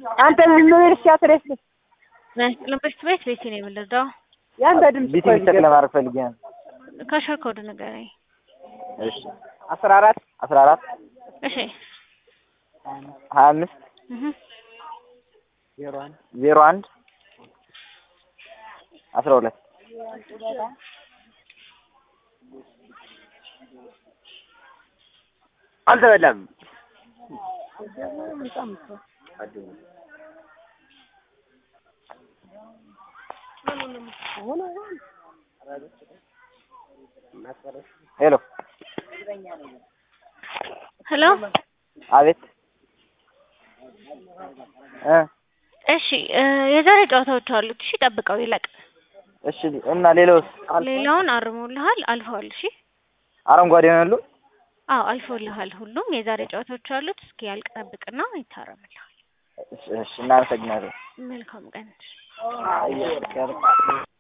አንተ ምን ልርሻ ትሬስ ለምበሽት ቤት ቤት ነው የምንረዳው። ያንተ ድምጽ ቢቲ ቢቸክ ለማድረግ ፈልጌ ነው። ከሸር ኮድ ንገረኝ። እሺ አስራ አራት አስራ አራት እሺ ሀያ አምስት እህ ዜሮ አንድ ዜሮ አንድ አስራ ሁለት አልተበላም። ሄሎ ሄሎ አቤት እ እሺ እ የዛሬ ጨዋታዎች አሉት። እሺ ጠብቀው ይለቅ። እሺ እና ሌላውስ ሌላውን አርሞልሃል፣ አልፈዋል። እሺ አረንጓዴ ነው ያሉ አዎ አልፎልሃል። ሁሉም የዛሬ ጨዋታዎች አሉት። እስኪ ያልቅ ጠብቅና ይታረምልሃል። እሺ እሺ እናመሰግናለን። መልካም ቀን። አየህ